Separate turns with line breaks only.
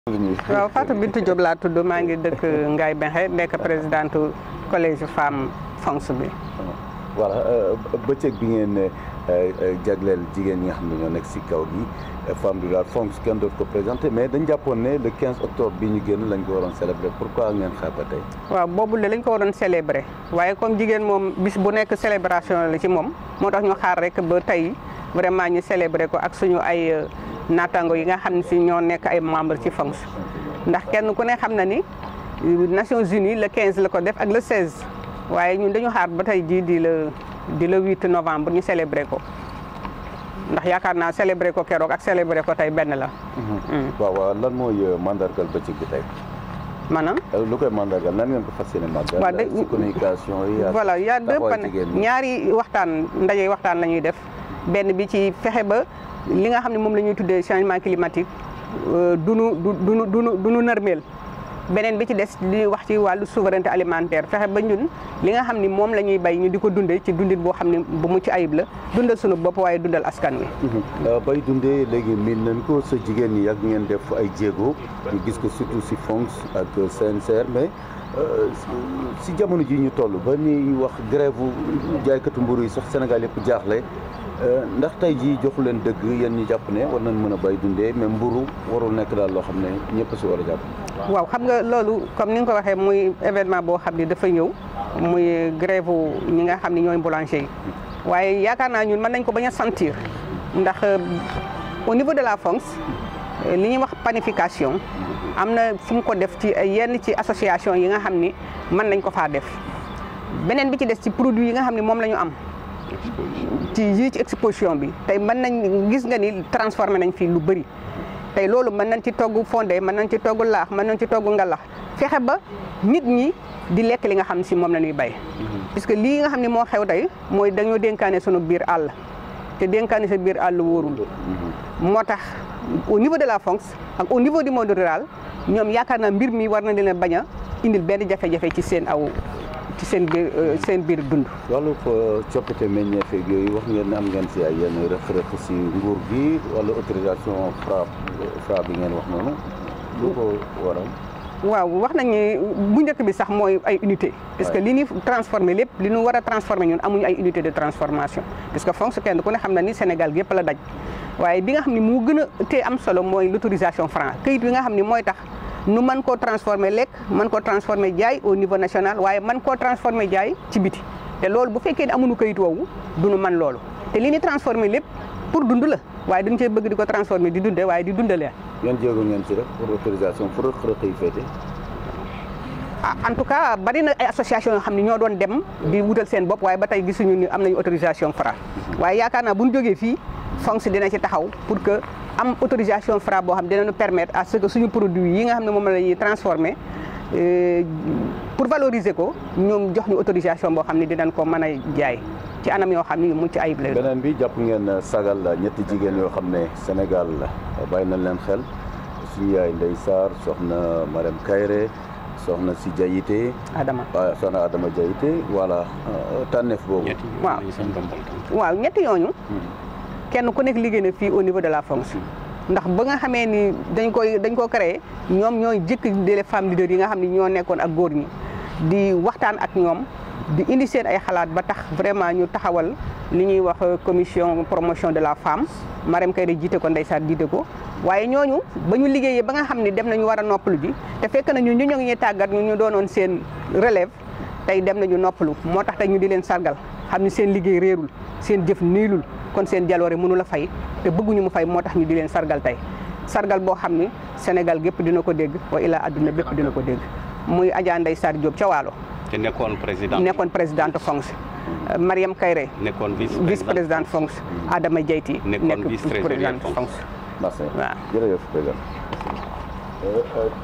waaw Fatou Bintou Diop laa tudd maa ngi dëkk Ngaye Mekhe nekk présidente collège femme FONGS bi.
voilà bëccëg bi ngeen jagleel jigéen ñi nga xam ne ñoo nekk si kaw gi femme rurale FONGS kenn dootu ko présenté mais dañ jàppoon ne le 15 octobre bi ñu génn lañ ko waroon célébrer pourquoi ngeen xaar ba tey.
waaw boobu de lañ ko waroon célébrer waaye comme jigéen moom bis bu nekk célébration la ci moom moo tax ñu xaar rek ba tey vraiment ñu célébrer ko ak suñu ay. naataango yi nga xam ne si ñoo nekk ay membre ci FONGS ndax kenn ku ne xam na ni Nations Unies le 15 la ko def ak le 16 waaye ñun dañu xaar ba tey jii di le di le 8 novembre ñu célébrer ko ndax yaakaar naa célébrer ko keroog ak célébrer ko tey benn la.
waaw waaw lan mooy mandargal bëccëg bi tey.
maanaam.
lu koy mandargal nan ngeen ko fas yéene màggal.
waaw de
ci communication yi. ak
voilà y a deux
taxawaay
pan
jigéen ñi.
ñaari waxtaan ndaje waxtaan la ñuy def benn bi ci fexe ba. li nga xam ne moom la ñuy tuddee changement climatique du nu du du du du nu nërmeel beneen bi ci des di wax ci wàllu souveraineté alimentaire fexe ba ñun li nga xam ni moom la ñuy bay ñu di ko dundee ci dundit boo xam ne bu mucc ayib la dundal sunu bopp waaye dundal askan wi.
bay dundee léegi miin nañ ko sa jigéen ñi yàgg ngeen def ay jéego ñu gis ko surtout si FONGS ak CNCR mais si jamono ji ñu toll ba ni wax grève jaaykatu mburu yi sax Sénégal yëpp jaaxle. ndax tey jii joxu leen dëgg yéen ñi jàpp ne war nañ mën a bay dundee mais mburu warul nekk daal loo xam ne ñëpp si war a jàpp.
waaw xam nga loolu comme ni nga ko waxee muy événement boo xam ne dafa ñëw muy grève ñi nga xam ne ñooy boulanger yi waaye yaakaar naa ñun mën nañ ko bañ a sentir ndax au niveau de la FONGS li ñuy wax panification am na fu mu ko def ci yenn ci association yi nga xam ni mën nañ ko faa def beneen bi ci des ci produit yi nga xam ne moom la ñu am. ci yii ci exposition bi tey mën nañ gis nga ni transformé nañ fii lu bëri tey loolu mën nañ ci togg fondé mën nañ ci togg laax mën nañ ci togg ngalax fexe ba nit ñi di lekk li nga xam si moom la ñuy bay puisque lii nga xam ne moo xew tey mooy dañoo dénkaane sunu biir àll te dénkaane sa biir àll wóorul moo tax au niveau de la FONGS ak au niveau du monde rural ñoom yaakaar naa mbir mi war na leen bañ a indil benn jafe-jafe ci seen aw ci seen biir seen biir dund.
wàllu coppite meññeef yeeg yooyu wax ngeen ne am ngeen si ay yenn rëq-rëq si nguur gi wala autorisation Fra Fra bi ngeen wax noonu lu ko waral.
waaw wax nañ ni bu njëkk bi sax mooy ay unité parce que li ñuy transformé lépp li ñu war a transformé ñun amuñu ay unité de transformation parce que FONGS kenn ku ne xam na ni Sénégal gépp la daj waaye bi nga xam ne moo gën a tee am solo mooy l' autorisation Fra këyit bi nga xam ne mooy tax. nu mën koo transformer lekk mën koo transformer jaay au niveau national waaye mën koo transformer jaay ci biti te loolu bu fekkee ne amuñu kayit woowu du nu mën loolu te li ñu transformer lépp pour dund la waaye dañu cee bëgg di ko transformer di dunde waaye di dundalee.
yan jéego ngeen ci rek pour autorisation pour rëq-rëq yi féete.
ah en tout cas bari na ay association yoo xam ne ñoo doon dem di wutal seen bopp waaye ba tey gisuñu ni am nañu autorisation Fra waaye yaakaar naa bu ñu jógee fii FONGS dina ci taxaw pour que. am autorisation Fra boo xam dinañu permettre à ce que suñu produit yi nga xam ne moom la ñuy transformer pour valoriser ko ñoom jox ñu autorisation boo xam ne dinañ ko mën a jaay ci anam yoo xam ne yu mucc ayib la.
beneen bi jàpp ngeen sagal ñetti jigéen yoo xam ne Sénégal bàyyi nañ leen xel suñu yaay Ndeye Sarr soxna Marème Kayre soxna si Diayité.
Adama
waaw soxna Adama Diayité voilà tànneef boobu.
waaw waaw ñetti yooñu. kenn ku nekk liggéey na fii au niveau de la FONGS ndax ba nga xamee ni dañ koy dañ ko créé ñoom ñooy jëkk di les femmes leaders yi nga xam ne ñoo nekkoon ak góor ñi di waxtaan ak ñoom di indi seen ay xalaat ba tax vraiment ñu taxawal li ñuy wax commission promotion de la femme Marème Kayre jiite ko ndeysaan jiite ko waaye ñooñu ba ñu liggéeyee ba nga xam ne dem nañu war a noppalu ji te fekk nañu ñu ñoo ngi ñuy tàggat ñu ñu doonoon seen relève tey dem nañu noppalu moo tax tey ñu di leen sargal xam ni seen liggéey réerul seen jëf niilul kon seen jaloore mënu la fay te bëgguñu mu fay moo tax ñu di leen sargal tey sargal boo xam ni Sénégal gépp dina ko dégg wa ilaa adduna bépp dina ko dégg muy Adja Ndeye Sarr Diop ca Waalo
te nekkoon président
nekkoon présidente FONGS Mariam Kayre
nekkoon
vice présidente FONGS Adama Diayti
nekkoon vice présidente
FONGS
merci
waaw
jërëjëf président